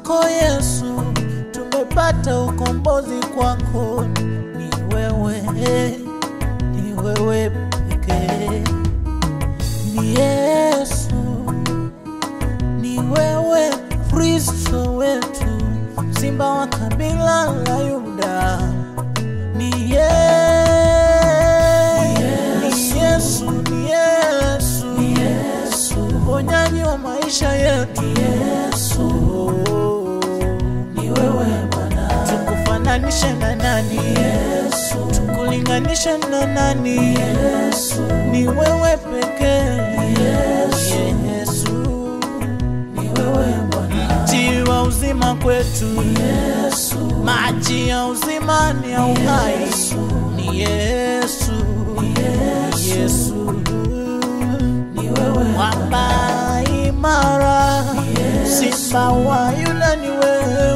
kwako Yesu, tumepata ukombozi kwako. Ni wewe, ni wewe pekee, ni Yesu, ni wewe Kristo wetu, simba wa kabila la Yuda. Ni Yesu, ni Yesu, ni Yesu, ni Yesu, mponyaji wa maisha yetu. Yesu, ni wewe Bwana, tukufananishe na nani? Yesu, tukulinganishe na nani? Yesu, ni wewe pekee. Yesu, Yesu, ni wewe Bwana, mti wa uzima kwetu. Yesu, maji ya uzima ni ya uhai. Ni Yesu, Yesu, ni wewe mwamba imara, simba wa Yuda ni wewe